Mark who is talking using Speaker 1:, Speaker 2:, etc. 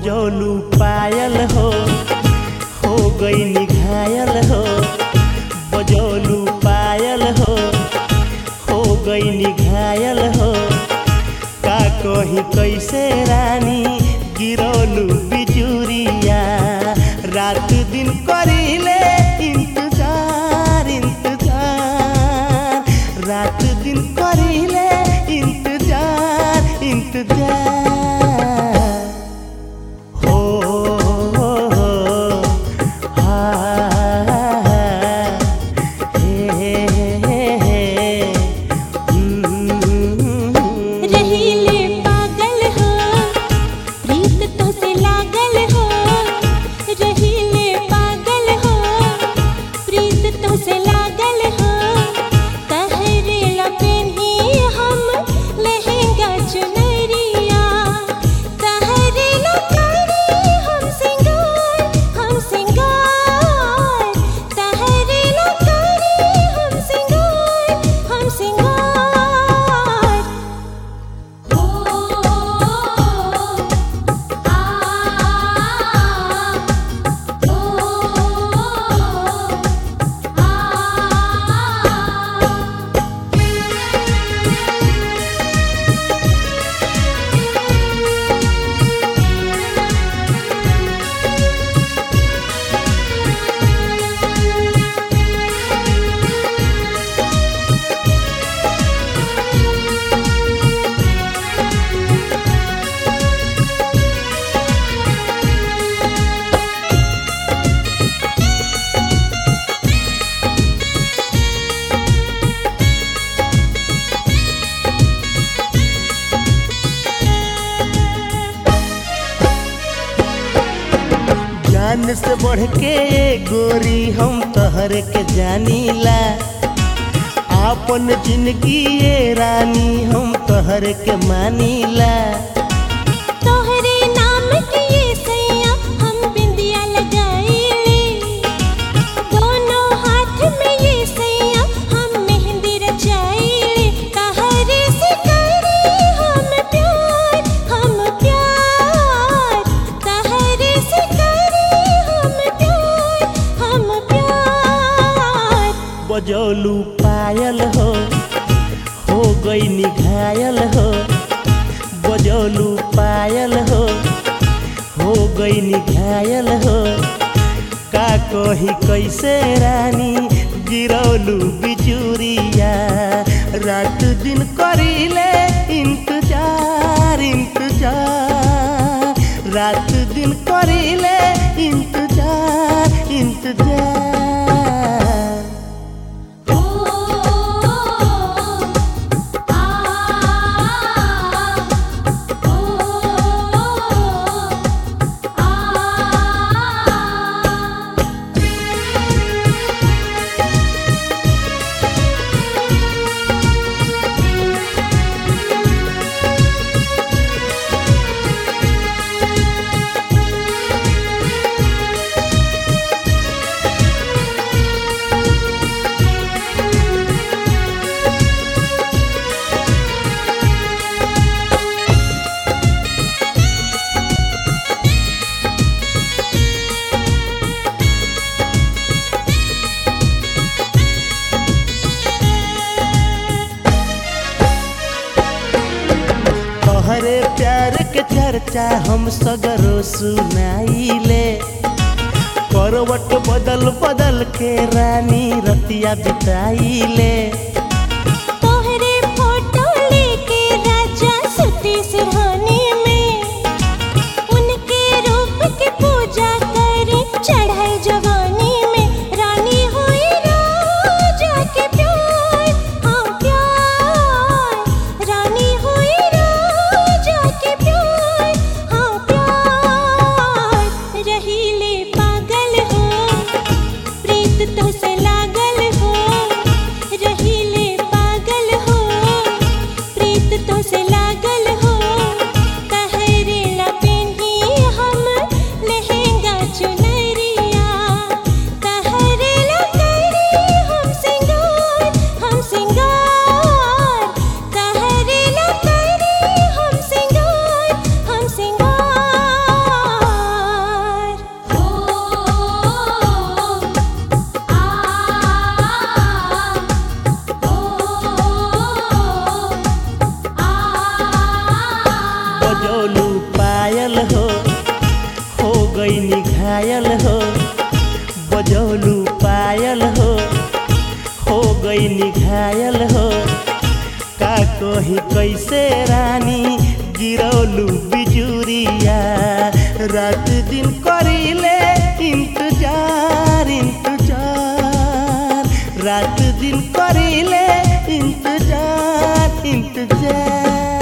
Speaker 1: बजौलू पायल हो हो गई घायल हो बजौलू पायल हो हो गई घायल हो का कही कैसे रानी गिरौलू बिजुरिया रात दिन करीले इंतजार इंतजार रात दिन करीले इंतजार इंतजार हो हो हो हा हे हे हे हम्म।
Speaker 2: रहीले पागल हो प्रीत तो से लागल हो रहीले पागल हो प्रीत तो से लागल हो तहरे लपेनी हम लहंगा चुनरिया तहरे लपेनी हम सिंगार हम सिंगार तहरे लपेनी हम सिंगार हम सिंगार ओ आ ओ आ
Speaker 1: जान से बढ़ के गोरी हम तहर के जानीला आपन जिंदगी ये रानी हम तहर के मानीला
Speaker 2: तोहरे नाम के ये सैया हम बिंदिया लगाईले दोनों हाथ में ये सैया हम मेहंदी रचाईले तहरे से करे हम प्यार हम प्यार तहरे से करे हम प्यार हम प्यार
Speaker 1: बजौलू पायल हो हो गई निघायल हो बजौलू पायल हो हो गई निघायल हो का कही कैसे रानी गिरौलू बिजुरिया रात दिन करीले इंतजार इंतजार रात दिन करीले इंतजार इंतजार
Speaker 2: ओ आ ओ आ
Speaker 1: तोहरे प्यार के चर्चा हम सगरो सुनाइले करवट बदल बदल के रानी रतिया बिताइले
Speaker 2: तोहरे फोटो लेके राजा सुती सिरहाने में उनके रूप की पूजा करी चढ़ाई जवानी में रानी हुई राजा के प्यार हाँ प्यार रानी हुई राजा के प्यार हाँ प्यार रहीले पागल हो प्रीत तो से लागल हो रहीले
Speaker 1: बजौलू पायल हो हो गई निघायल हो का कही कैसे रानी गिरौलू बिजुरिया रात दिन करीले इंतजार इंतजार रात दिन करीले इंतजार इंतजार